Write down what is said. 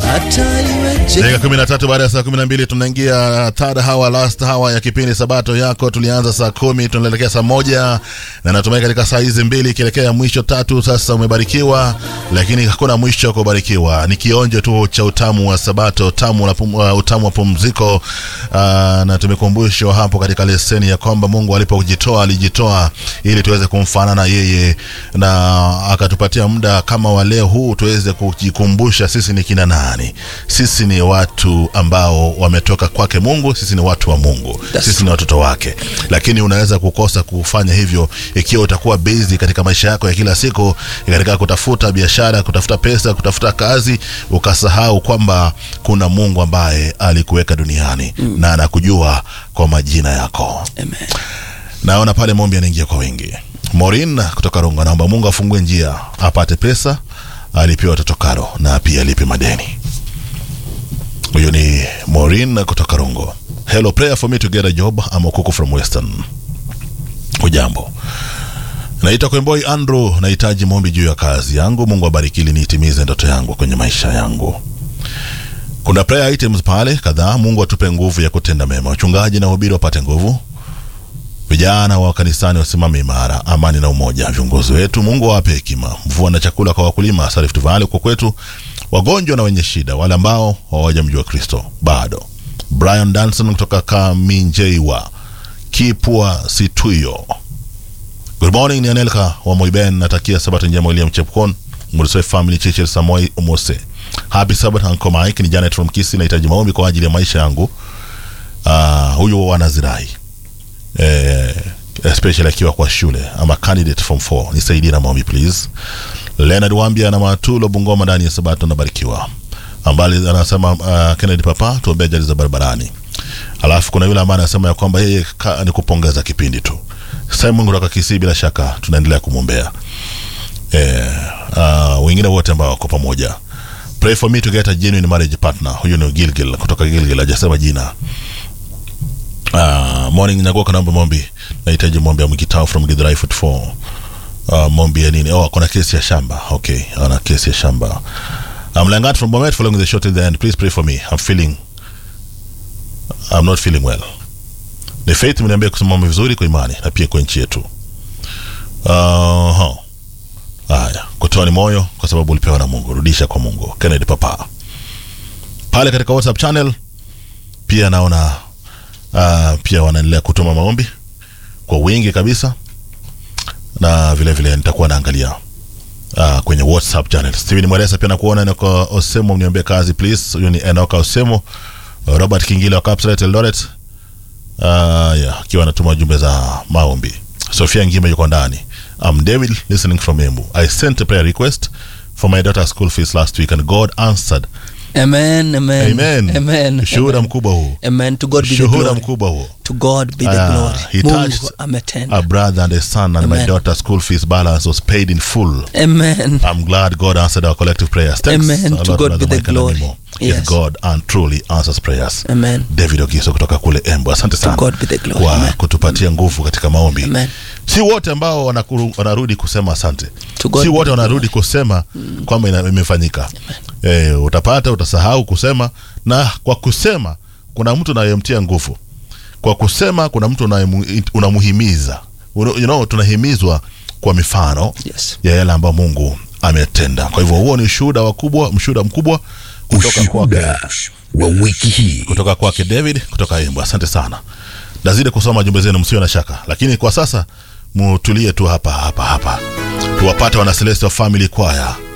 hata iweje. dakika kumi na tatu baada ya saa kumi na mbili tunaingia third hour, last hour ya kipindi sabato yako. Tulianza saa kumi tunaelekea saa moja na natumai katika saa hizi mbili ikielekea mwisho tatu. Sasa umebarikiwa, lakini hakuna mwisho wa kubarikiwa. Ni kionjo tu cha utamu wa sabato, utamu, la pum, uh, utamu wa pumziko uh, na tumekumbushwa hapo katika leseni ya kwamba Mungu alipojitoa alijitoa ili tuweze kumfanana yeye, na akatupatia muda kama wa leo huu tuweze kujikumbusha sisi ni kina nani. Sisi ni watu ambao wametoka kwake Mungu, sisi ni watu wa Mungu, That's sisi ni watoto wake. Lakini unaweza kukosa kufanya hivyo ikiwa utakuwa busy katika maisha yako ya kila siku, katika kutafuta biashara, kutafuta pesa, kutafuta kazi, ukasahau kwamba kuna Mungu ambaye alikuweka duniani na anakujua kwa majina yako. Amen. Naona pale maombi yanaingia kwa wingi. Morin kutoka Runga, naomba Mungu afungue njia apate pesa, alipie watoto karo na pia alipe madeni. Huyo ni Morin kutoka Rungo. Hello, prayer for me to get a job. I'm Okuku from Western. Hujambo, naitwa Kwemboi Andrew, nahitaji maombi juu ya kazi yangu. Mungu abariki ili niitimize ndoto yangu kwenye maisha yangu. Kuna prayer items pale kadhaa. Mungu atupe nguvu ya kutenda mema. Wachungaji na wahubiri wapate nguvu vijana wa kanisani wasimame imara, amani na umoja. Viongozi wetu Mungu awape hekima, mvua na chakula kwa wakulima, hasa Rift Valley huko kwetu, wagonjwa na wenye shida, wale ambao hawajamjua Kristo bado. Brian Danson kutoka Kaminjeiwa, Kipwa Situyo. Good morning, ni Anelka wa Moiben. Natakia sabato njema William Chepkon, Murisoi Family Church Samoi Umose. Happy Sabbath Uncle Mike. Ni Janet from Kisi, nahitaji maombi kwa ajili ya maisha yangu. Uh, huyu wanazirai eh, especially akiwa kwa shule ama candidate form 4 nisaidie na maombi please. Leonard Wambia na Matulo Bungoma ndani ya Sabato nabarikiwa, ambali anasema uh, Kennedy Papa tuombee ajali za barabarani. Alafu kuna yule ambaye anasema ya kwamba yeye ka- ni kupongeza kipindi tu. Simon kutoka Kisii, bila shaka tunaendelea kumwombea eh, uh, wengine wote ambao wako pamoja. Pray for me to get a genuine marriage partner. Huyu ni Gilgil kutoka Gilgil, hajasema jina. Uh, morning Nyagoka, naomba mombi, nahitaji mombi ya Mkitao from Githurai 44. Uh, mombi ya nini? Oh, kuna kesi ya shamba. Okay, ana kesi ya shamba. I'm Langat from Bomet following the shot till the end. Please pray for me. I'm feeling I'm not feeling well. Ni faith mniambia kusimama vizuri kwa imani na pia kwa nchi yetu. Uh, haya, kutoa ni moyo kwa sababu ulipewa na Mungu, rudisha kwa Mungu. Kennedy Papa. Pale katika WhatsApp channel pia naona uh, pia wanaendelea kutuma maombi kwa wingi kabisa, na vile vile nitakuwa naangalia uh, kwenye WhatsApp channel. Steven Mweresa pia nakuona Enoka Osemo, mniambie kazi please. Huyo ni Enoka Osemo. Robert Kingile wa Kapseret Eldoret uh, yeah, akiwa anatuma jumbe za maombi. Sofia Ngime yuko ndani. I'm David listening from Embu. I sent a prayer request for my daughter's school fees last week and God answered. Amen, amen. Amen. Amen. Shuhuda mkubwa huu. Amen. To God be the Shuhuda glory. mkubwa huo. To God be the Ah, glory. he touched Mungu ametenda. a brother and a son and my Amen. daughter's school fees balance was paid in full. Amen. I'm glad God answered our collective prayers. Thanks Amen. a To lot, God Brother be the Michael glory. Animo. Yes. Yes. God and truly answers prayers. Amen. David Ogiso kutoka kule Embu. Asante sana God be the glory. kwa Amen. kutupatia nguvu katika maombi. Amen. Si wote ambao wanakuru, wanarudi kusema asante. To God Si be wote the wanarudi kusema kwamba ina- imefanyika. Eh, utapata utasahau kusema, na kwa kusema kuna mtu unayemtia nguvu. Kwa kusema kuna mtu unayemu- unamuhimiza. You know, tunahimizwa kwa mifano Yes. ya yale ambayo Mungu ametenda. Kwa hivyo huo ni ushuhuda wakubwa, mshuhuda mkubwa kutoka kwake Ushuhuda wa wiki hii. kutoka kwake David kutoka Embu. Asante sana, nazidi kusoma jumbe zenu, msio na shaka, lakini kwa sasa mutulie tu hapa hapa hapa, tuwapate wana Celestial Family Choir